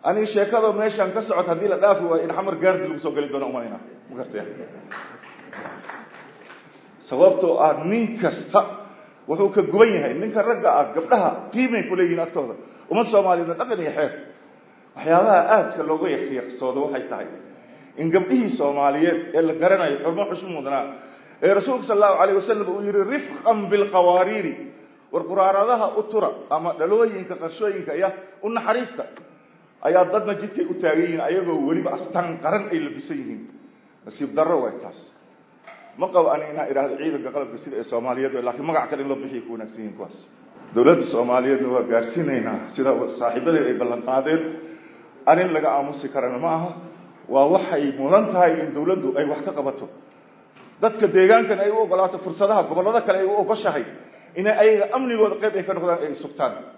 aniga sheekada meeshaan ka socota haddii la dhaafi waayo in xamar gaardi lagu soo geli doono umalayna ma gartaya sababtoo ah nin kasta wuxuu ka guban yahay ninka ragga ah gabdhaha qiimay kuleeyihiin agtooda ummad soomaaliyeedna dhaqan iyo xeer waxyaabaha aadka looga yaqiiqsoodo waxay tahay in gabdhihii soomaaliyeed ee la garanayo xurmo xushmo mudnaa ee rasuulka sal allahu alayh wasalam uu yihi rifqan bilqawaariiri war quraaradaha u tura ama dhalooyinka qarshooyinka iyo u naxariista ayaa dadna jidkay u taagan yihiin ayagoo weliba astaan qaran ay labisan yihiin nasiib darro way taas ma qabo ani inaa idhaahdo ciidanka qalabka sida ee soomaaliyeed laakiin magac kale in loo bixiya ku wanaagsan yihiin kuwaas dowladda soomaaliyeedna waa gaarsiinaynaa sida saaxiibadeed ay ballan qaadeen arrin laga aamusi karana ma aha waa waxay mudan tahay in dawladdu ay wax ka qabato dadka deegaankan ay u ogolaato fursadaha gobollada kale ay u ogoshahay inay ayaga amnigooda qayb ay ka noqdaan ay sugtaan